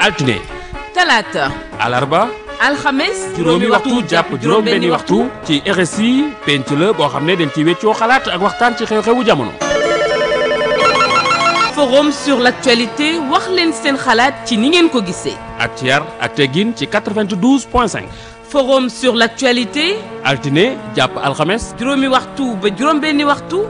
altine talaata alarba alxames juróomi waxtu jàpp juróom benni waxtu ci RSI penc la boo xam ne dañ ci weccoo xalaat ak waxtaan ci xew-xewu jamono forum sur l'actualité wax leen seen xalaat ci ni ngeen ko gisee ak ci yar ak teggin ci 92 point 5 forum sur l'actualité altine jàpp alxames juróomi waxtu ba juróom benni waxtu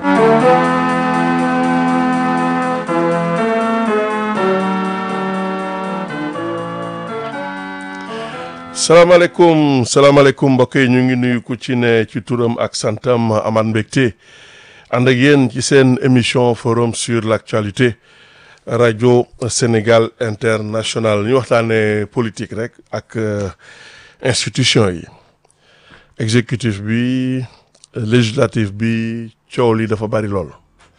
salaamaaleykum salaamaaleykum mbokk yi ñu ngi nuyu ku ci ne ci turam ak santam amaat mbégte ànd ak yéen ci seen émission forum sur l'actualité rajo Sénégal international ñu waxtaanee politique rek ak institution yi exécutif bi législatif bi coow li dafa bari lool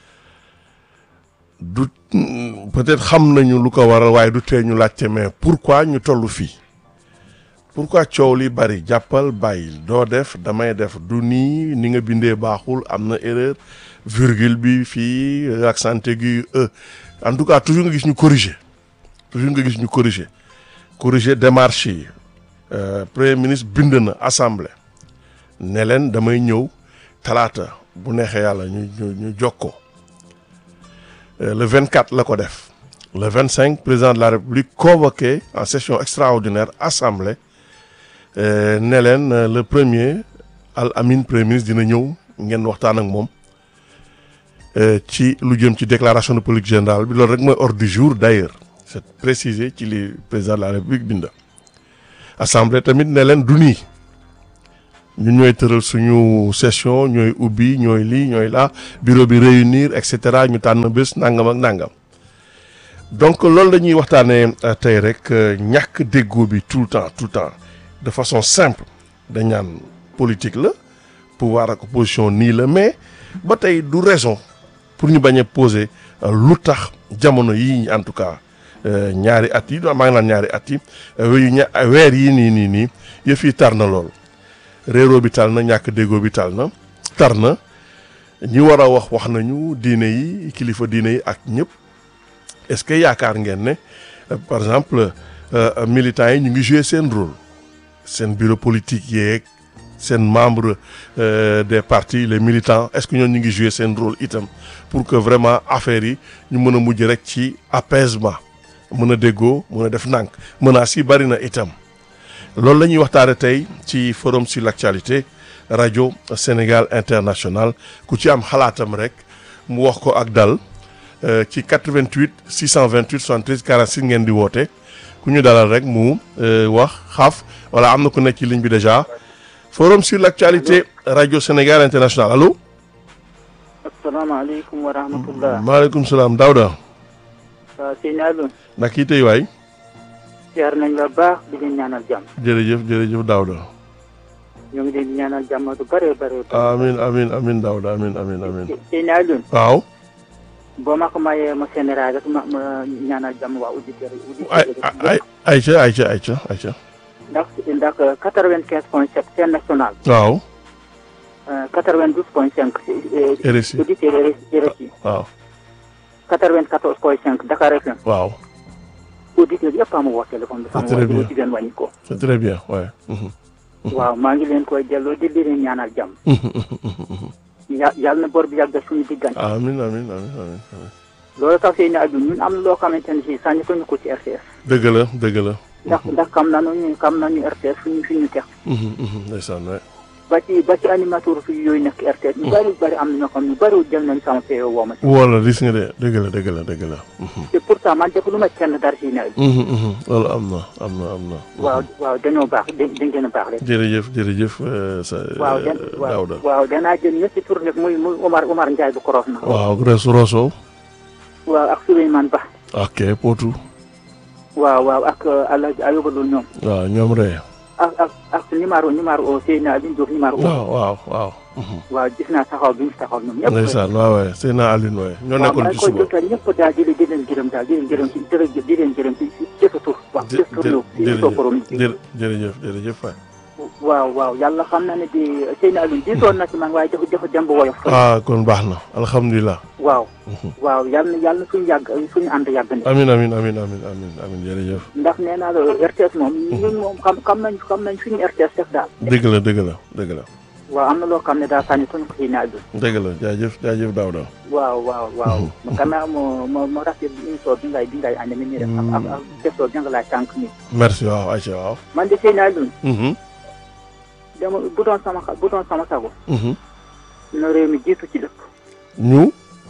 du peut-être xam nañu lu ko waral waaye du tee ñu laajte mais pourquoi ñu toll fii. pourquoi coow li bari jàppal bàyyil doo def damay def du nii ni nga bindee baaxul am na erreur virgule bi fii accent aigu e en tout cas toujours nga gis ñu corriger toujours nga gis ñu corriger corriger démarche yi premier ministre bind na assemblée ne leen damay ñëw talaata bu neexee yàlla ñu ñu ñu jokkoo le 24 la ko def le 25 président de la république convoqué en session extraordinaire assemblée. ne leen le premier al amin premier ministre dina ñëw ngeen waxtaan ak moom ci lu jëm ci déclaration de politique générale bi loolu rek mooy ordre du jour d'ailleurs c'est précisé ci li président de la république binda assemblée tamit ne leen du nii ñun ñooy tëral suñu session ñooy ubbi ñooy lii ñooy laa bureau bi réunir et cetera ñu tànn bés nangam ak nangam donc loolu la ñuy waxtaanee tey rek ñàkk déggoo bi tout le temps tout le temps. de façon simple dañ naan politique la pouvoir ak opposition nii la mais ba tey du raison pour ñu bañ a poser lu tax jamono yii en tout cas ñaari at yi maa ngi naan ñaari at yi weer yii nii nii nii yëf yi tar na lool réeroo bi tal na ñàkk déggoo bi tal na tar na ñi war a wax wax nañu diine yi kilifa diine yi ak ñëpp est-ce que yaakaar ngeen ne par exemple militants yi ñu ngi jouer seen rôle seen bureau politique yeeg seen membre des partis les militants est-ce que ñoom ñu ngi jouer seen rôle itam pour que vraiment affaire yi ñu mën a mujj rek ci apaisement mën a déggoo mën a def nànk menaces yi bari na itam loolu la ñuy waxtaane tey ci forum sur l'actualité rajo Sénégal international ku ci am xalaatam rek mu wax ko ak dal ci 88 628 73 46 ngeen di woote ku ñu dalal rek mu wax xaaf wala am na ku nekk ci ligne bi déjà forum sur l'actualité rajo Sénégal international allo. asalaamaaleykum wa rahmatullah. maaleykum salaam Daouda. waaw sëñ Alioune. ndax kii tey waay. ziar nañ la baax di leen ñaanal jàmm. jërëjëf jërëjëf Daouda. ñoo ngi leen di ñaanal jàmm du bare bare. amiin amiin amiin Daouda amiin amiin amiin. sëñ Alioune. waaw. boo ma ko mayee ma général rek ma ma ñaanal jàmm waa auditeurs yi. ay ay ayca ayca ayca ayca. ndax ndax quatre-vingt-quinze point sept c'est national. waaw. quatre-vingt-douze point cinq. RSI auditeurs RSI. waaw. quatre-vingt-quatorze point cinq Dakar FM. waaw. auditeurs yëpp a ma woo téléphone bi. c'est très bien sama jigéen wàññi ko. c'est très bien ouais. waaw maa ngi leen koy delloo di leen ñaanal jàmm. ya yàlla na bor bi yàgg suñu diggante. amiin amiin amiin amiin. loolu tax sëy na aju ñun am na loo xamante ne si sànni ko ñu ko ci RTS. dëgg la dëgg la. ndax ndax xam nañu ñu xam nañu RTS fi ñu fi ñu teg. ndeysaan waay. ba ci ba ci animateur fi yooyu nekk RTS. ñu bari bari am na ñoo xam ne bari jël nañu sama PO woo ma si. woo la gis nga de dëgg la dëgg la dëgg la. te pourtant man def lu ma kenn dara si nawet. loolu am na am na am na. waaw waaw dañoo baax da dañ gën a baax rek. jërëjëf jërëjëf sa. waaw den waaw Daouda. waaw danaa jël ñetti tur nag muy muy Omar Omar Ndiaye bu Korof na. waaw Resu Rosso. waaw ak Souleymane Ba. ok Potou. waaw waaw ak Alaaji Ayuba Lo ñoom. waaw ñoom ree ak ak ak numéro numéro Seyna Alioune Diouf numéro. waaw waaw waaw. waaw gis naa taxaw bi ñu taxaw ñoom ñëpp. ndeysaan waaw waay Seyna Aline waay ñoo nekkoon ci waaw suba. maa ngi koy jotal ñëpp daal di leen di leen gërëm daal di leen gërëm ci jërëjëf di leen gërëm ci ci jëfa tur. waaw jë jëf tur ñëw ci jërëjëf soo borom. jërëjëf jërëjëf waay. waaw waaw yàlla xam na ne di Seyni Alioune diisoon na ci man waaye dafa dafa dem ba woyof ah kon baax na alhamdulilah. waaw waaw yàlla na yàlla na suñu yàgg suñu ànd yàgg ni amin amin amin amin amin amin jërëjëf. ndax nee naa la RTS moom ñun moom xam xam nañ xam nañ suñu RTS def daal dëgg la dëgg la dëgg la. waaw am na loo xam ne daal sànni suñu ko Seyni Alioune dëgg la jaajëf jaajëf Daouda. waaw waaw waaw gannaaw mo mo mo rafet émission bi ngay bi ngay ànd ni nii rek ak ak ak question bi nga laaj tànk nii merci waaw Aïcha waaw. man de Seyni Alioune Mhm, dama bu doon sama xa- bu doon sama sago mhm. na réew mi jiitu ci dëkk ñu.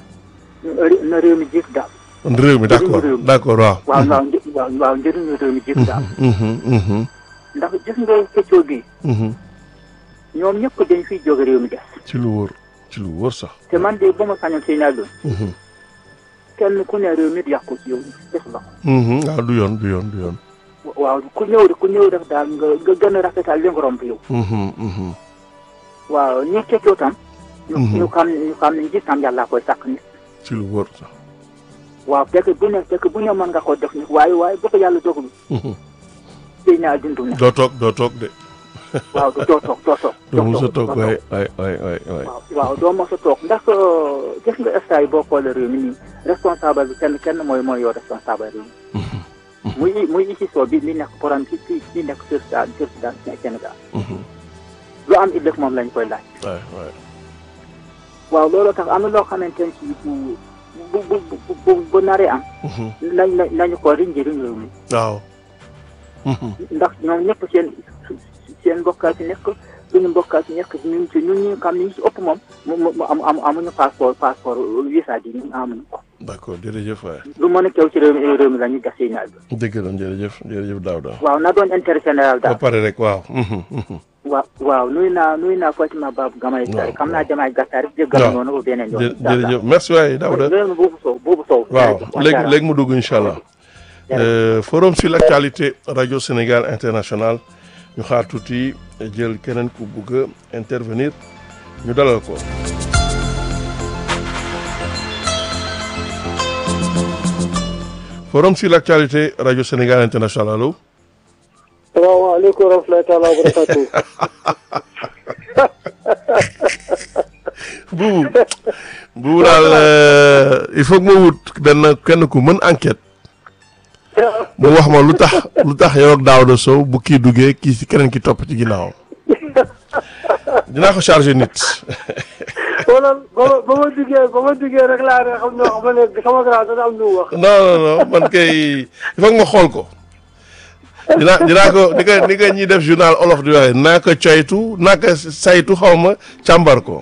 na réew mi jiitu daal réew mi d'accord réew mi. d'accord waaw. waaw waaw një- waaw waaw njëriñu réew mi jiitu daal Mhm, mhm, ndax gis nga xëccoo bi mhm. ñoom ñëpp dañ fiy jóge réew mi des ci lu wóor ci lu wóor sax. te man de ba ma sañoon Seyni Alioune Mhm, kenn ku ne réew mi di yàqu ci yow def la mhm. waaw du yoon du yoon du yoon. waaw ku ñëw ku ñëw def daal nga nga gën a rafetal li nga romb yow Mhm, mhm. waaw ñi xëccoo tam ñu Mhm. ñu xam ne ñu xam ne njiit tam yàlla koy sàkk nit ci lu wóor sax. waaw fekk bu ne fekk bu ne mën nga ko def nit waaye waaye bu ko yàlla dogalu Mhm. Seyni Alioune du ne doo toog doo toog de. waaw du doo toog doo toog doo mos a toog doo waay waay waay waay waay. waaw waaw doo mos a toog ndax gis nga état yi boo xoolee réew mi nii responsable bi kenn kenn mooy mooy yow responsable réew mi muy muy ici soo bi mi nekk borom ci ci ci nekk président président Sénégal Mhm. lu am ëllëg moom lañ koy laaj waay waay. waaw looloo tax am na loo xamante ne ci bu bu bu bu bu bu naree am Mhm. nañ nañ nañu ko riñ njëriñ réew mi waaw. Mhm. ndax ñoom ñëpp seen seen mbokkaa ci nekk suñu mbokkaa ci nekk ñun ci ñun ñu xam ne ñu ci ëpp moom mu mu am am amuñu passeport passeport visa bi ñun amuñu ko d'accord jërëjëf waay. lu mën a kew ci réew mi réew mi la ñu gas ñaar bi dëgg la jërëjëf jërëjëf Daouda. waaw na doon intérêt général ba daal pare rek waaw. Mhm, mhm. waaw waaw nuyu naa nuyu naa Fatima Babou Gamay waaw xam naa jamaay gàttaar rek jéggal waaw. noonu ba beneen yoon jë jërëjëf merci waay Daouda. réew mi buubu sow buubu sow waaw jërëjëf, léegi macha léegi mu dugg incha allah. Euh, forum sur l'actualité radio Sénégal international ñu xaar tuuti jël keneen ku bugg a intervenir ñu dalal ko. forum sur l'actualité radio Sénégal international allo. salaamaaleykum wa rahmatulahi taala wa barakatu buubu buubu daal euh, il faut que ma wut benn kenn ku mën enquête mu wax ma lu tax lu tax yow ak Daouda Sow bu kii duggee kii si keneen ki topp ci ginnaawam dinaa ko chargé nit wala ba ma ba ma duggee ba ma duggee rek laa ne xam ne xam ne sama grand dana am lu mu wax non non non man kay il faut que ma xool ko dinaa dinaa ko ni ko ni ko ñuy def journal olof di waxee naa ko coytu naa ko saytu xaw ma càmbar ko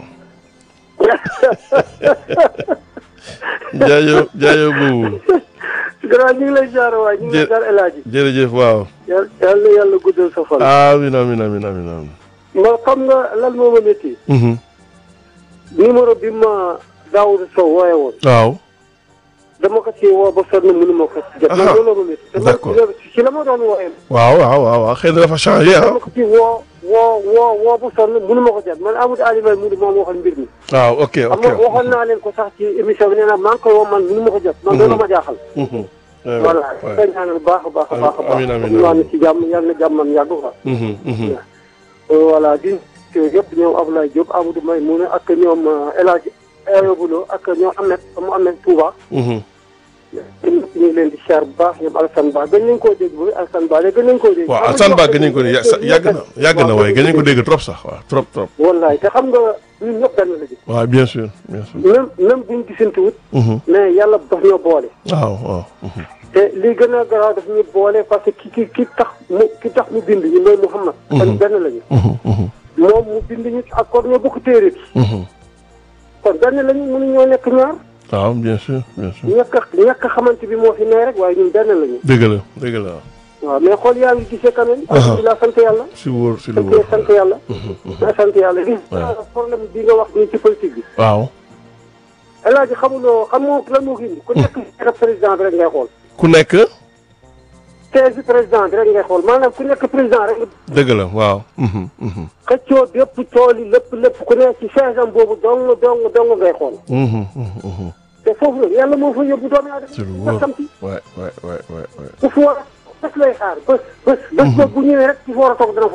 jaajëf jaajëf buubu grand ñu ngi lay jaar waay ñu ngi lay Jë- jaar El Hadji jërëjëf waaw yàlla yàlla yàlla guddal sa fan amin amin amin amin amin ma xam nga lan moo ma métti Mhm. numéro bi ma Daouda Sow wooye woon waaw dama ko ci woo ba sonn mënu ma ko jot man Aha. loolu ma métti te man D'accord. ci la ma doon wooye waaw waaw waaw waaw xëy na dafa changé ah dama ko ci woo woo woo woo ba sonn mënu ma ko jot man Amadou Alimay mu di moom waxoon mbir mi waaw ok xam ok nga waxoon naa leen ko sax ci émission bi nee naa maa ngi koy woo man mënu ma ko jot man loolu ma jaaxal Mhm. Ouais, voilà ouais. koy ñaanal baax a baax a baax a baax Amiin, amiin, ñu amiin. ànd ci jàmm yàlla na jàmmam yàgg quoi Mhm, mhm. voilà di yëpp ñoom Abdoulaye Diop Amadou May mu ne ak ñoom El Hadj Ayobulo ak ñoom Ahmed mu Ahmed Touba Mhm. ñun ñëpp ñu ngi leen di siyaar bu baax ñoom Alassane Ba gën nañ koo dégg ba Alassane Ba léegi gën nañ koo dégg waaw Alassane Ba gën nañ ko ya- sa- yàgg na yàgg na waaye gën nañ ko dégg trop sax waaw trop trop wallaay te xam nga ñun ñëpp benn la ji waaw bien sûr bien sûr même même buñ gisantewut Mhm. mais yàlla daf ñoo boole waaw waaw Mhm. te li gën a garaaw daf ñu boole parce que ki ki ki tax mu ki tax mu bind ñu mooy Muhammad kon benn lañu Mhm, mhm, moom mu bind ñu ak kon ñoo bokk téere bi mhm. kon benn lañu mënu ñoo nekk ñaar waaw bien sûr bien sûr ñàkk a ñàkk a xamante bi moo fi ne rek waaye ñun benn lañu dëgg la dëgg la waaw mais xool yaa ngi gisee quand même alhamdulilah sant yàlla si wóor si lu sant wóor sant yàlla mais sant yàlla li problème bi nga wax nii ci politique bi waaw El Hadj xamuloo xamoo lan moo ko indi ku nekk siège président bi rek ngay xool ku nekk siège président bi rek ngay xool maanaam ku nekk président rek dëgg la waaw Mhm, mhm, xëccoo bépp tool yi lépp lépp ku nekk ci siège am boobu dong dong dong ngay xool mhm, mhm, mhm. te foofu la yàlla moo fa yóbbu doomu ci lu aadama wóor samti waay waay waay waay waay ku fi war a bés lay xaar bés bés bés boobu bu ñëwee rek ci fa war a toog dana fa toog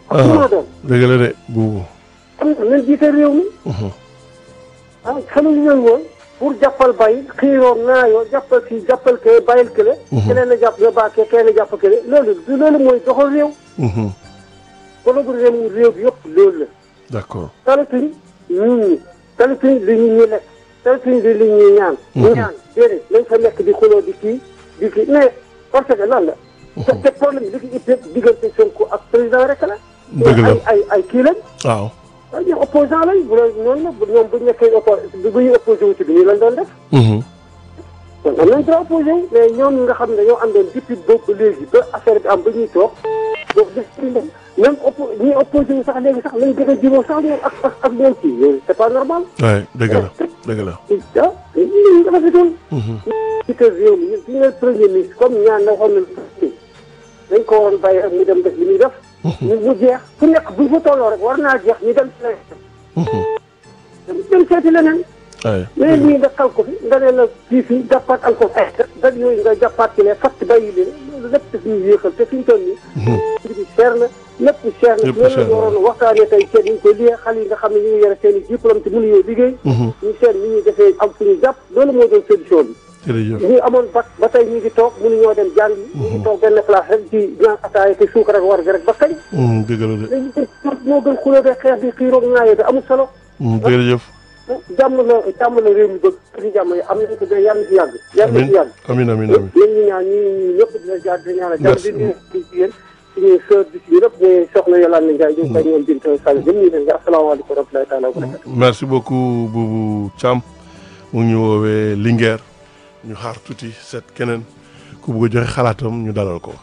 ak ku mën a doon dëgg la de buubu. am na nañ jiite réew mi ah xamuñu leen woon pour jàppal bàyyi xiiroo ŋaayoo jàppal kii jàppal kee bàyyil kële keneen a jàpp nga baa kee keneen a jàpp kële loolu du loolu mooy doxal réew problème réew bi yëpp loolu la d'accord. talatuñ nit ñi talatuñ li ñu ñuy lekk talatuñ li li ñuy ñaan ñaan déedéet lañ fa nekk di xuloo di kii di kii mais parce que lan la te te problème bi li ko ittee diggante Sonko ak président rek la Dëgg la. ay ay ay kii lañ waaw. waaye ñoom opposant lañ bu loolu noonu la bu ñoom bu ñu nekkee oppo bu ñu opposé wu ci bi nii lañ doon def kon am nañ droit opposé wu mais ñoom ñi nga xam ne dañoo àndoon depuis boobu ba léegi ba affaire bi am ba ñuy toog boobu def ci dem même oppo ñi opposé wu sax léegi sax lañ gën a jubóo sax ñoom ak ak ak ñoom kii yooyu c'est pas normal waay dëgg la dëgg la. ah ñu nga rafetoon ci kër réew mi ñun suñu premier ministre comme ñaan na waxoon na dañ ko waroon bàyyi ak mu dem def li muy def ñu mu jeex fu nekk buñ fa tolloo rek war naa jeex ñu dem ci leneen dem seeti leneen waay mais lii nga xal ko fi nga ne la kii fii jàppaat encore ay dag yooyu nga jàppaat ci lee fatt bàyyi leen loolu lépp daf ñuy yéexal te fi ñu toll nii mbir bi cher na lépp cher na Lépp loolu cher la na. ñu waroon waxtaanee tey seet ñu ko liyee xale yi nga xam ne ñu ngi yore seen i diplôme te mënuñoo liggéey ñu seet ni ñuy defee am fu ñu jàpp loolu moo doon solution bi jërëjëf. ñi amoon bac ba tey ñu ngi toog mënuñoo dem jàng ñu ngi toog benn place rek di naan ataaya te suukar ak war gi rek ba kañ dëgg la de. léegi moo gën xuloo be xeex bi xiiroog ñaayoo bi amul solo jërëjëf. jàmm la jàmm la réew mi bëgg ci jàmm yi am nañ ko de yàlla na ci yàgg yàlla na ci yàgg amiin amiin amiin. ñun ñu ñaan ñi ñi ñëpp dina jaar dina ñaanal jàmm Merci di ñu di jigéen suñu sœur di si yëpp ne soxna Yolande Ndiaye ñu ngi koy ñoom Binta Sall jëm ñu leen nga asalaamaaleykum wa rahmatulahi taala wa barakatu merci beaucoup Boubou Thiam mu ngi ñu woowee Linguère ñu xaar tuuti seet keneen ku bugg a joxe xalaatam ñu dalal ko.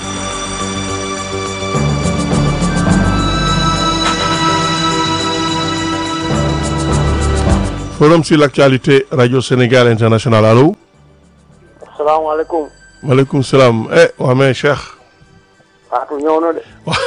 forum sur l'actualité radio Sénégal international allo. asalaamaaleykum maaleykum salaam eh waa mais Cheikh Fatou ñëw na de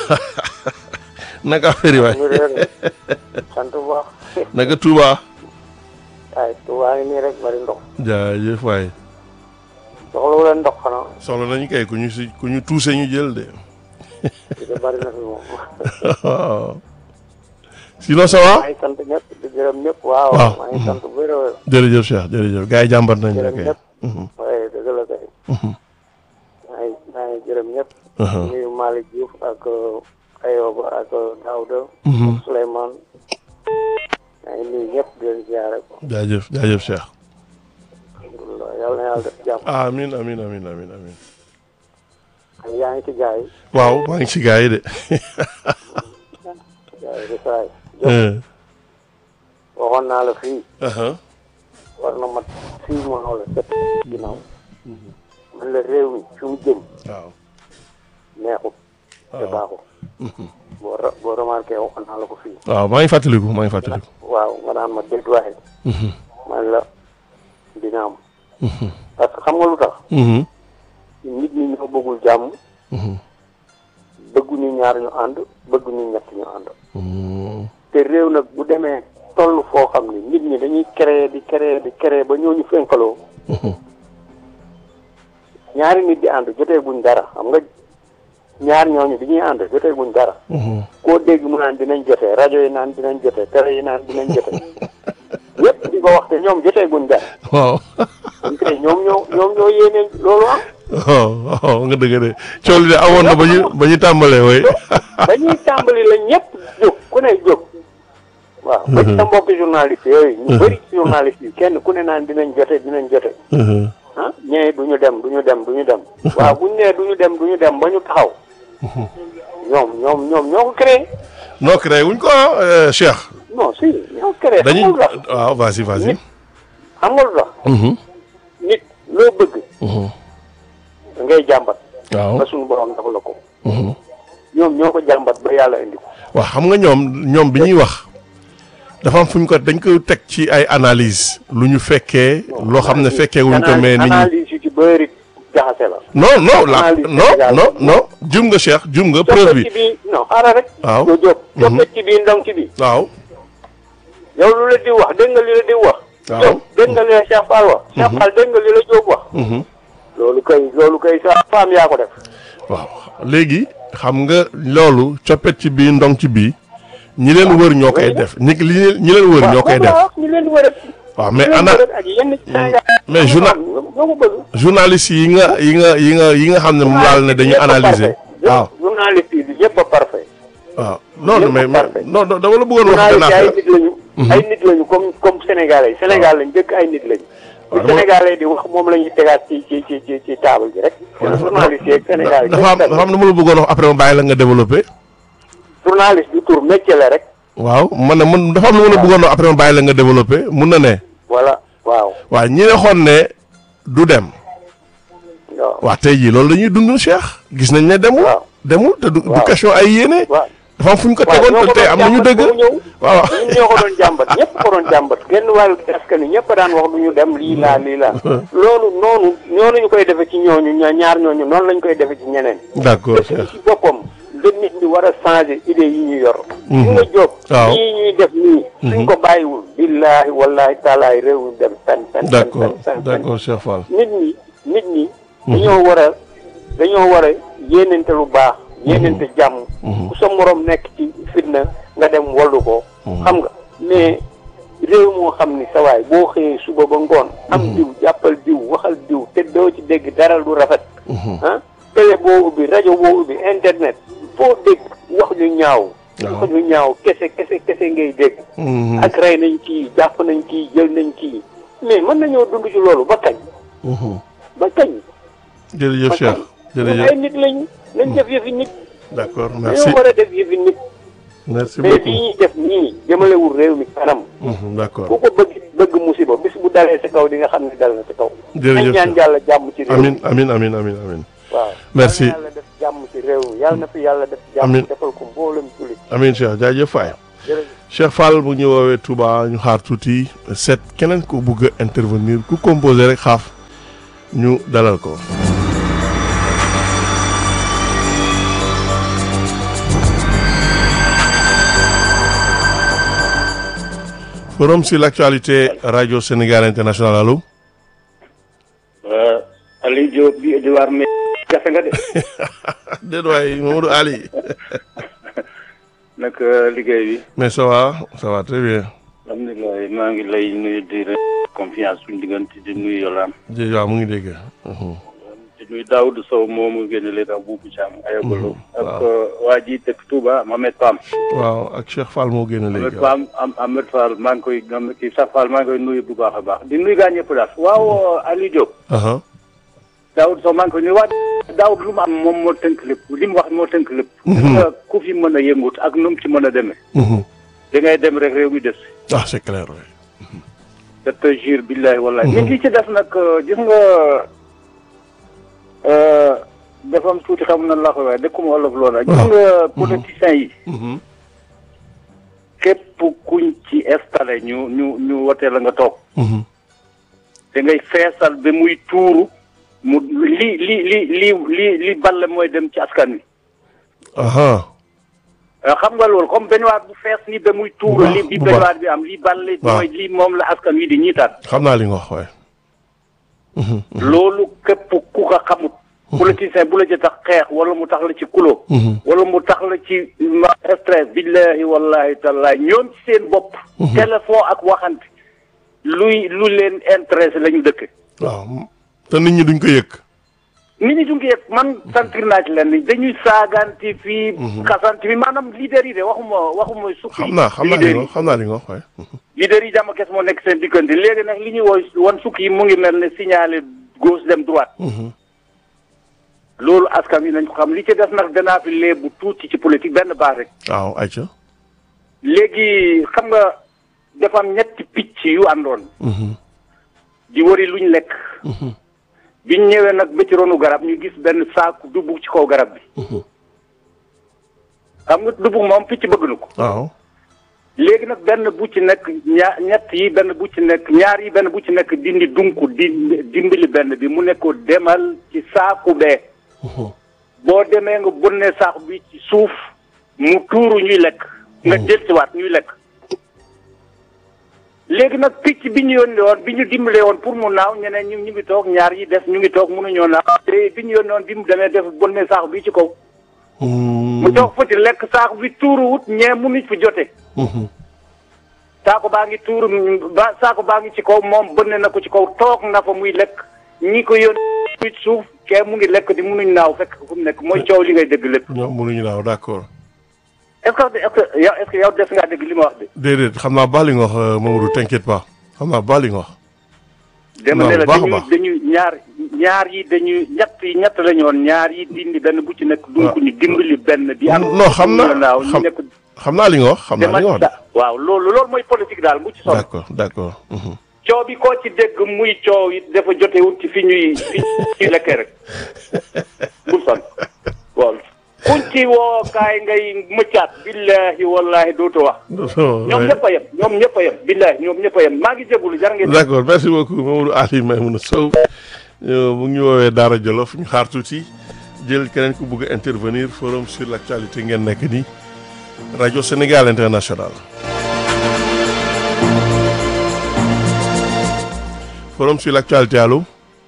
naka affaire yi waay ñu réer sant bu baax naka Touba. waaye Touba ngi nii rek bari ndox jaajëf waay soxla wu leen ndox xanaa soxla nañu kay ku ñu si ku ñu tuuse ñu jël de. di ko bari na fi moom waaw sinon ça va. maa ngi sant ñëpp di gërëm ñëpp waaw Waaw. maa ngi sant bu wér a wér jërëjëf Cheikh jërëjëf gars yi jàmbat nañ la gërëm kay. ñëpp Mhm, waaye dëgg la kay mhm, maa ngi maa ngi gërëm ñëpp mhm. nuyu Malick Diouf ak Ayoba ak Daouda Mhm. Souleymane maa ngi nuyu ñëpp di leen ziare ko jaajëf jaajëf Cheikh. alhamdulilah yàlla na yàlla def jàmm amiin amiin amiin amiin amiin. ak yaa ngi ci gars yi waaw maa ngi ci gars yi de. gars yi di saay Eh, waxoon naa la fii aha, war na mat six mois wala sept ginnaaw man la réew mi fi mu jëm waaw. neexut te waaw baaxut boo ra- boo remarqué waxoon naa la ko fii waaw maa ngi fàttaliku maa ngi fàttaliku. waaw nga naan ma déet waaye Mhm, man la dina am mhm, parce que xam nga lu tax mhm, nit ñi ñoo bëggul jàmm mhm, bëgguñu ñaar ñu ànd bëgguñu ñett ñu ànd mhm. te réew nag bu demee toll foo xam ni nit ñi dañuy créer di créer di créer ba ñooñu fenkaloo Mhm. ñaari nit di ànd jotee buñ dara xam nga ñaar ñooñu bi ñuy ànd jotee buñ dara Mhm. koo dégg mu naan dinañ jotee rajo yi naan dinañ jotee télé yi naan dinañ jotee ñëpp di ko wax te ñoom jotee buñ dara waaw. kon kay ñoom ñoo ñoom ñoo yéene loolu am waaw waaw nga dëgg de coow li de amoon na ba ñu ba ñu tàmbalee way. ba ñuy tàmbali la ñëpp jóg ku ne jóg waaw ba ci sa mbokki journaliste yooyu ñu bëri ci journaliste yi kenn ku ne naan dinañ jote dinañ jote Mhm, ah ñee du ñu dem du ñu dem du ñu dem waaw buñ nee du ñu dem du ñu dem ba ñu taxaw ñoom ñoom ñoom ñoo ko créé noo créé wuñ ko ah euh, Cheikh. non si ñoo ko créé xam dañuy nga lu tax waaw vas-y vas-y. nit xam nga lu tax Mhm, nit loo bëgg mhm. da ngay jàmbat waaw. ba suñu borom dafa la ko Mhm. ñoom ñoo ko jàmbat ba yàlla indi ko waaw xam nga ñoom ñoom bi ñuy wax dafa am fu ñu ko dañ koy teg ci ay analyse lu ñu fekkee loo xam ne fekkee wuñ ko mais nit ñi analyse yu ci bëri jaxase la non non la analyse non Sénégal non non jum nga Cheikh jum nga preuve coppet bi ci bii non xaaral rek waaw doo jóg Mhm. coppet ci bii ndong ci bii waaw yow lu la di wax dégg nga li la di wax Waaw. Diop dégg nga li la Cheikh Fall wax Cheikh Fall dégg nga li la Diop wax mhm. loolu kay loolu kay sa femme yaa ko def waaw léegi xam nga loolu coppet ci bii ndong ci bii ñi leen wër ñoo koy def ñi li ñi leen wër ñoo koy def ñu leen di wër waaw mais ana ak yenn Sénégal mais journal boo ko bëgg journaliste yi nga yi nga yi nga yi nga xam ne moom laal ne dañuy analyser waaw journaliste yi ñëpp a parfait waaw non Ñëpp mais mais parfait. non non dama la bëggoon wax benn journaliste ay affaire nit lañu ay nit lañu comme comme sénégalais Sénégal lañ dëkk ay nit lañu waaw bu dama- sénégalais di wax moom la ñuy tegaat ci ci ci ci ci table bi rek journaliste yeeg sénégal yi dafa am dafa am lu ma la bëggoon wax après ma bàyyi la nga développé journaliste du tur métier la rek waaw man ne man dafa am lu ma la bëggoon wax après ma bàyyi la nga développé mun na ne voilà waaw waaw ñi ne xoon ne du dem waaw waa tey jii loolu dañuy dund Cheikh gis nañ ne demul waaw demul te du du waaw. question ay yéene waaw dafa am fu ñu ko waaw tegoon ñoo te ko tey doon am nañu jàmbat dëgg ba mu ñëw. waaw ñun ñoo ko doon jàmbat ñëpp ko doon jàmbat genn wàllu askan wi ñëpp daan wax du ñu dem lii laa lii laa loolu noonu ñoo lañu koy defe ci ñooñu ña- ñaar ñooñu noonu lañu koy defe ci ñeneen d'accord dëkk bi Cheikh ci boppam da nit ñi war a changer idée yi ñu yor li nga jóg waaw. ñii ñuy def nii suñ ko bàyyiwul billaahi wallaahi taalaay réew mi dem fen fen fen d'accord fen fen d'accord Cheikh Fall nit ñi nit ñi dañoo war a dañoo war a yéenante lu baax yéenante jàmm ku sa morom nekk ci fitna nga dem wallu ko xam nga mais réew moo xam ni sa waay boo xëyee suba ba ngoon am diw jàppal diw waxal diw te doo ci dégg dara lu rafet ah télé boo ubbi rajo boo ubbi internet foo dégg wax ñu ñaaw Waaw. wax ñu ñaaw kese kese kese ngay dégg Mhm, ak rey nañ kii jàpp nañ kii jël nañ kii mais mën nañoo dund ci loolu ba kañ mhm. ba kañ jërëjëf ba Cheikh kañ jërëjëf ay nit lañu nañ def yëfi nit d'accord merci dañoo war a def yëfi nit merci mais beaucoup lii ñuy def nii jëmalewul réew mi kanam Mhm, d'accord ku ko bëgg bëgg musiba bis bu dalee sa kaw di nga xam ne dal na sa kaw Jërëjëf nañ ñaan Cheikh. yàlla jàmm ci réew mi amin amin amin amin amin waaw Merci. yàlla na yàlla def jàmm ci réew mi yàlla na fi yàlla def jàmm Amiin. defal ko mboolem jullit amin Cheikh jaajëf Faye jërëjëf Cheikh Fall bu ñu woowee Touba ñu xaar tuuti seet keneen ko bugg a intervenir ku composé rek xaaf ñu dalal ko forum sur l'actualité radio Sénégal international allo Aliou Diop bi Edouard mais jafe nga de déet waay Mamadou Ali nag liggéey bi mais ça va ça va très bien alhamdulilah maa ngi lay nuyu di la confiance suñu diggante di nuyu Yolaan jërëjëf waaw mu ngi dégg Mhm. di nuyu Daoud Sow moomu génne leen ak Boubou Thiam ayagalo ak waaw. waa ji dëkk Touba Mohamed Pam waaw ak Cheikh Fall moo génn Mohamed léegi Pam am Ahmed Fall maa ngi koy am kii sax Fall maa ngi koy nuyu bu baax a baax di nuyu gaa ñëpp daal waaw Aliou Diop aha Daoud Sow maa ngi koy nuyu waa Daoud lu mu am moom moo tënk lépp li mu wax moo tënk lépp nga ku fi mën a yëngut ak nu mu ci mën a demee Mhm. da ngay dem rek réew mi des ah c'est clair oui. je te jure billahi wallahi mais li ci def nag gis nga dafa am tuuti xam na laa koy waaye dëkkuma olof loola gis nga politiciens yi Mhm. képp kuñ ci installé ñu ñu ñu wotee la nga toog Mhm. da ngay feesal ba muy tuuru mu li li li li li li balle mooy dem ci askan wi aha Euh, xam nga loolu comme baignoire bu fees ni ba muy tuuru Waaw, li bi bu baignoire bi am li balle Waaw. mooy li moom la askan wi di ñiitaat xam naa li nga wax waaye. Mhm. loolu képp ku ko xamut politicien bu la ci tax xeex wala mu tax la ci kulo Mhm. wala mu tax la ci ma stress billahi wallahi tallahi ñoom ci seen bopp téléphone ak waxante luy lu leen intéressé la ñu dëkk waaw te nit ñi duñ ko yëg. nit ñi duñ ko yëg man sentir naa ci leen ni dañuy saaganti fii xasanti fii maanaam leader yi de waxuma waxuma sukki xam naa xam naa li leader nga yi wax xam naa li nga wax waaye. leader yi jàmm kes moo nekk seen diggante léegi nag li ñuy wooy wan sukki yi mu ngi mel ne signalé gauche dem droite Mhm. loolu askan wi nañ ko xam li ci des nag danaa fi lee bu tuuti ci politique benn baax rek waaw ayca. léegi xam nga dafa am ñetti picc yu àndoon Mhm. di wari luñ lekk Mhm. biñ ñëwee nag ba ci ronu garab ñu gis benn saaku dubug ci kaw garab bi Mhm. xam nga dubug moom picc bëgg na ko waaw. léegi nag benn bu ci nekk ñaa ñett yi benn bu ci nekk ñaar yi benn bu ci nekk dindi dunku di dimbali benn bi mu nekk ko demal ci saaku bee Mhm. boo demee nga bonnee saaku bi ci suuf mu tuuru ñuy lekk nga delsiwaat ñuy lekk léegi nag picc bi ñu yónnee woon bi ñu dimbalee woon pour mu naaw ñeneen ñu ñu ngi toog ñaar yi des ñu ngi toog mënuñoo naaw te bi ñu yónnee woon bi mu demee def bonnee saaku bi ci kaw mu toog fa ci lekk saako bi tuuruwut ñee mënuñ fi jote saako baa ngi tuuru ba saako baa ngi ci kaw moom bënne na ko ci kaw toog na fa muy lekk ñi ko yónni ci suuf kee mu ngi lekk di mënuñ naaw fekk fu mu nekk mooy coow li ngay dégg lépp ñoom mënuñu naaw d'accord est-ce que est-ce que yow est-ce que yow des ngaa dégg li ma wax de déedéet xam naa baax li nga wax euh, Mamadou t'inquiète pas xam naa baax li nga wax dama ne la baax a dañu baax. dañu ñaar ñaar yi dañu ñett yi ñett la ñu woon ñaar yi dindi benn bu ci nekk dunk ni dimbali benn bi am non xam na naaw ñu xam nekk xam naa li nga wax xam naa li dama nga wax de da- waaw loolu loolu mooy politique daal bu ci sonn d'accord d'accord mhm. coow bi koo ci dégg muy coow it dafa jotewut ci fi ñuy fi ñuy lekkee rek bul sonn waaw kuñ ci woo kaay ngay mëccaat billahi wallahi dootu wax ñoom ñëpp a yem ñoom ñëpp a yem billahi ñoom ñëpp a yem maa ngi jégalu jar ngeen d'accord merci beaucoup Mamadou Ali Maimouna Sow euh, mu ngi ñu woowee Daara Jolof ñu xaar tuuti jël keneen ku bëgg a intervenir forum sur l'actualité ngeen nekk nii rajo Sénégal international forum sur l'actualité allo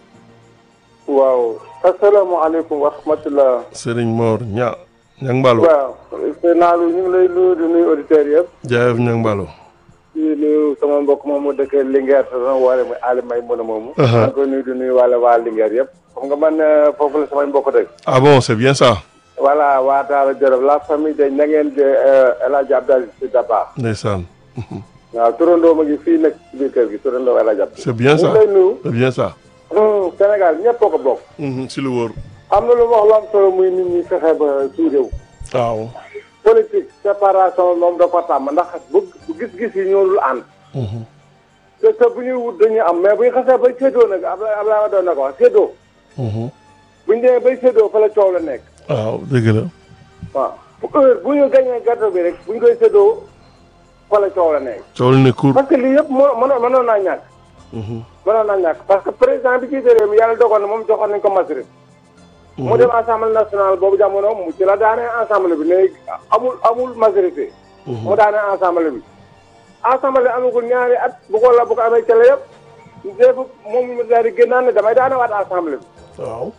waaw asalaamaaleykum wa rahmatulah. Serigne Mor ña ñang Mbalo waaw sëñ Naalu ñu ngi lay nuyu di nuyu auditeurs yëpp. jaayef ñang Mbalo di nuyu sama mbokk moom mu dëkk Linguère te doon woore muy Ali May mën a moomu. Aha. maa ngi koy nuyu di nuyu wàlla waa Linguère yëpp. xam nga man euh, foofu la samay mbokk dëkk. ah bon c'est bien ça voilà waa Daara Jolof la famille de Ñangeen de euh, El Hadj Abdou Aziz Sy Dabakh. ndeysaan waaw turandoo ma ngi fii nekk ci biir kër gi turandoo El Hadj Abdou. c'est bien ñu ça ngi lay nuyu. c'est bien ça hum, Sénégal ñëpp a ko bokk. Mhm, si lu wóor am na lu wax lu am solo muy nit ñi fexe ba suy réew. waaw politique séparation moom da ko tàmm ndax bu bu gis-gis yi ñoo dul ànd. Mhm. te te bu ñuy wut dañuy am mais bu ñu xasee bay séddoo nag Abdoulaye Abdoulaye doon na ko wax séddoo Mhm. bu ñu demee bay séddoo fa la coow la nekk waaw dëgg la waaw bu heure bu ñu gañee gâteau bi rek bu ñu koy séddoo fa la coow la nekk coow li ne cour parce que lii yëpp moo mënoon mënoon naa ñàkk Mhm. mënoon naa ñàkk parce que président bi jiite réew mi yàlla dogal na moom joxoon nañ ko majorité mu dem assemblée nationale boobu jamono mu ci la daanee assemblée bi ne amul amul majorité mu daanee assemblée bi assemblée amagul ñaari at bu ko la bu ko amee ca la yëpp def moom mu daal di génnaan ne damay daane waat assemblée bi waaw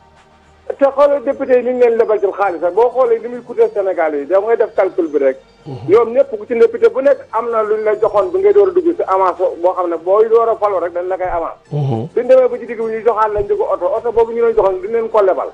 te xoolal député yi ni ñu leen lebal ci xaalis rek boo xoolee li muy coûter Sénégal yi da ngay def calcul bi rek ñoom ñëpp ku ci député bu nekk am na luñ la joxoon bi ngay door a dugg si avance boo xam ne booy door a falu rek dañ la koy avance Mhm. suñ demee ba ci digg bi ñu joxaan lañ di ko oto oto boobu ñu leen joxoon di leen ko lebal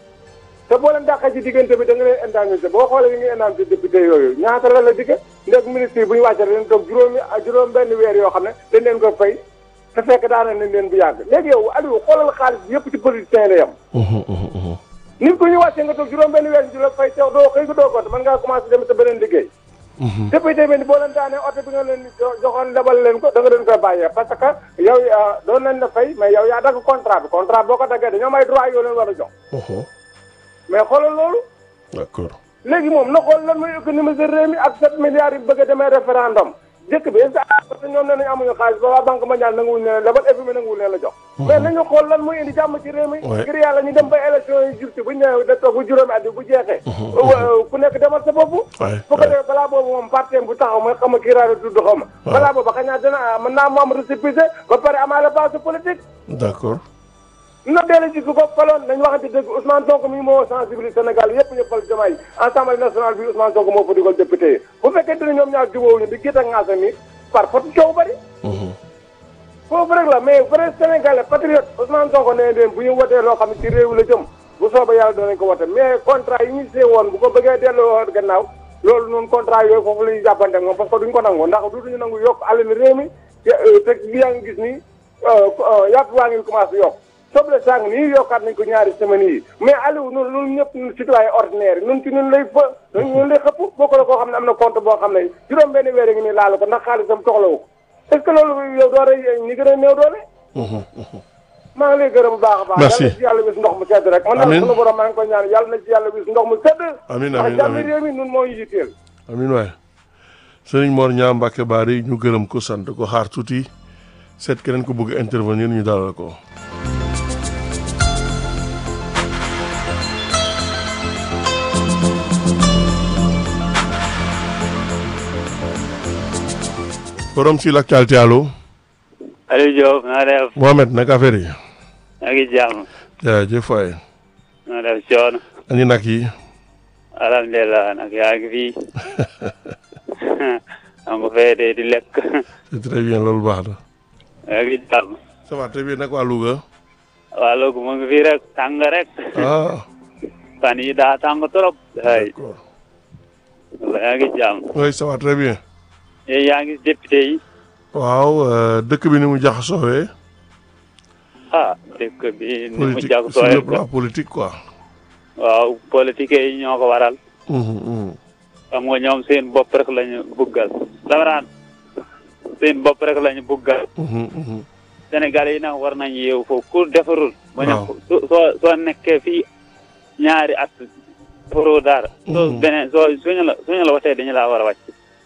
te boo leen dàqee ci diggante bi da nga leen indemnisé boo xoolee yi ngi indemnisé député yooyu ñaata la la digge ndek ministre yi bu ñu wàccee dañ toog juróomi juróom benn weer yoo xam ne dañ leen ko fay te fekk daana nañ leen bu yàgg léegi yow Aliou xoolal xaalis bi yëpp ci politicien la yem Mhm, mhm, mhm. nit ko ñu wàccee nga toog juróom benn weer di la fay teew doo xëy ko doo ko mën ngaa commencé dem sa beneen liggéey Mhm. député bi boo leen daanee oto bi nga leen jo- joxoon lebal leen ko da nga leen koy bàyyee parce que yow ah, doon nañ la fay mais yow yaa dagg contrat bi contrat boo ko daggee dañoo may droit yoo leen war a jox Mhm. mais xoolal loolu d'accord léegi moom na xool lan mooy économiser réew mi ak 7 milliards yi bëgg a demee référendum jëkk bi est-ce que parce que ñoom nee nañu amuñu xaalis ba waa banque mondiale nanguwuñ leen lebal FMI nanguwuñ leen la jox mais nañu xool lan mooy indi jàmm ci réew mi Ouais. ngir yàlla ñu dem ba élection yi jub si bu ñu ñëwee da toog bu juróomi at bi bu jeexee wa- ku nekk demal sa bopp Ouais, bu ko ouais. defee balaa boobu moom parti bu taxaw mooy xam nga kii raado tudd xaw ma balaa boobu xëy na dina mën naa mu am récépissé ba pare amaale base politique d'accord na deela ji ku ko faloon nañ waxante dëgg Ousmane Sonko mi moo sensibiliser Sénégal yëpp ñu fal Diomaye Assemblée nationale bi Ousmane Sonko moo fa dugal député yi bu fekkente ne ñoom ñaar jubóowuñu di gét ak ngaasa mi par force coow bari Mhm. foofu rek la mais vrai Sénégalais patriote Ousmane Sonko nee leen bu ñu wotee loo xam ne ci réew la jëm bu soobee yàlla danañ ko wote mais contrat yi ñu see woon bu ko bëggee delloo gannaaw loolu noonu contrat yooyu foofu la ñuy jàppante ak moom parce que duñ ko nangu ndax duñu nangu yokk alal réew mi te te yaa ngi gis ni yàpp waa ngi commencé yokk soble sang nii yokkaat nañ ko ñaari semaines yi mais Aliou ñun ñun ñëpp ñun citoyen ordinaire yi ñun ci ñun lay fa ñun lay xëpp boo ko la koo xam ne am na compte boo xam ne juróom benn weer ngi nii laalu ko ndax xaalisam soxlawu ko est-ce que loolu yow doo rey ñi gën a néew doole Mhm, mhm. maa ngi lay gërëm bu baax a baax Merci. yàlla na ci yàlla wis ndox mu sedd rek man Amiin. nag sunu borom maa ngi koy ñaan yàlla na ci yàlla wis ndox mu sedd Amiin, ndax amiin, jàmm amiin. réew mi nun moo ñu yitteel amiin waay Serigne Mor Ñaa Mbacke Bari ñu gërëm ko sant ko xaar tuuti seet keneen ko bëgg intervenir ñu dalal ko forum sur l'actualité allo Aliou Diop na def Mohamed naka affaire yi yaa ngi jàmm jaajëf waay na def coono ani nag yi alhamdulilah nag yaa ngi fii am nga fee de di lekk c'est très bien loolu baax na. yaa ngi jàmm ça va très bien nag waa Louga. waa Louga mu ngi fii rek tàng rek ah fan yi daa tàng trop ay d'accord wala yaa ngi jàmm oui ça va très bien. yéen yaa ngi député yi waaw euh, dëkk bi ni mu jaxasoowee. ah dëkk bi ni mu politique jag sur le sooy plan politique quoi. waaw politique yi ñoo ko waral Mhm, mhm. xam nga ñoom seen bopp rek lañu buggal damaraan seen bopp rek lañu buggal Mhm, mhm. Sénégal yi nag war nañ yeewu foofu ku defarul ba Waaw. soo soo soo nekkee fii ñaari at defaroo dara soo Mhm. beneen soo suñu la suñu la watee dañu laa war a wàcc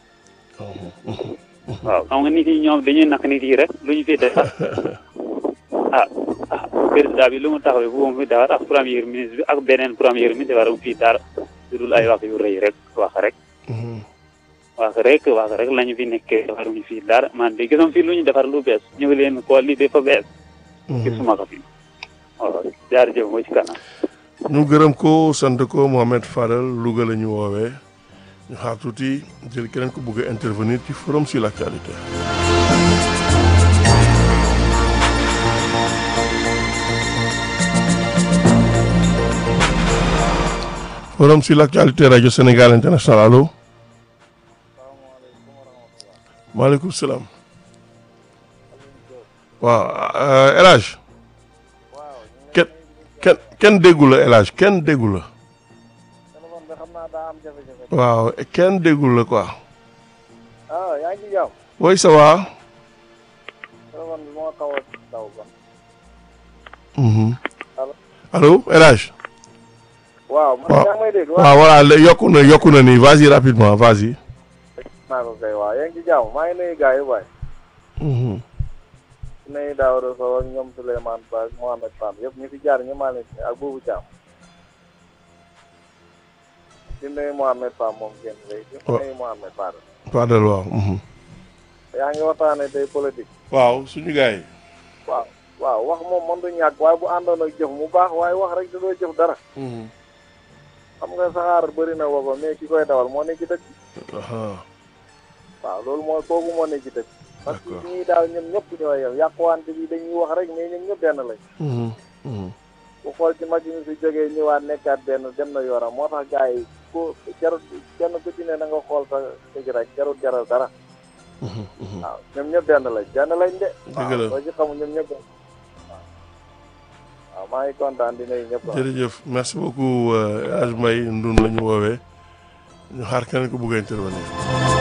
waaw xam nga nit yi ñoom dañuy nak nit yi rek lu ñu fi defar ah ah président bi lu mu taxawee bu mu fi defar ak premier ministre bi ak beneen premier ministre defar fii dara su dul ay wax yu rëy rek wax rek Mhm. wax rek wax rek lañu fi nekkee defaruñu fii dara man de gisam fii lu ñu defar lu bees ñu ngi leen ko lii dafa bees gisuma ko fi waaw jaarjëf moo ci kanam ñu gërëm ko sant ko Mohamed Fadel Louga la ñu woowee ñu xaar tuuti jël keneen ko bëgg a intervenir ci forum sur l'actualité. forum sur l'actualité rajo Sénégal international allo. maaleykum salaam. waaw euh, El Hadj kenn kenn kenn déggu la El Hadj kenn déggu la waaw kenn déggu la quoi ah yaa ngi ci jàmm oui ça va téléphone bi moo xaw a daw ba Mhm. Allo. allo El Hadj waaw man Waaw. yaa ngi may dégg waaw voilà lé- yokku na yokku na nii vas-y rapidement vas-y naa ko kay waaw yaa ngi ci jàmm maa ngi nuyu gars yi waay Mhm. nuyu Daouda Sow ak ñoom Souleymane Ba ak Mohamed Pam yëpp ñu fi jaar ñu maa leen di ak Boubou Thiam di nuyu Mohamed Pam moom génn léegi di Waaw. nuyu Mohamed Ba Fadel waaw mhm. yaa ngi waxtaane tey politique waaw suñu gars yi waaw waaw wax moom mën du ñàkk waaye bu àndoon ak jëf mu baax waaye wax rek da doo jëf dara Mhm. xam nga saxaar bëri na booba mais ki koy dawal moo ne ci dëkk Aha. waaw loolu mooy kooku moo ne ci dëkk parce que D'accord. ñii daal ñoom ñëpp ñoo yem yàquwante bi dañuy wax rek mais ñoom ñëpp benn lañ Mhm. Mhm. bu xool ci mag yi ñu fi jógee ñëwaat nekkaat benn dem na yoonam moo tax gars yi ku jarut kenn ku ci ne na nga xool sa tëj rek jarut jaral dara Mhm. Mhm. waaw ñoom ñëpp benn lañ benn lañ de Dëgg la. waaw soo ci xamul ñoom ñëpp waaw waaw maa ngi kontaan di nuyu ñëpp waaw. jërëjëf merci beaucoup euh, El Hadj Mbaye Ndun la ñu woowee ñu xaar keneen ko bëgg a intervenir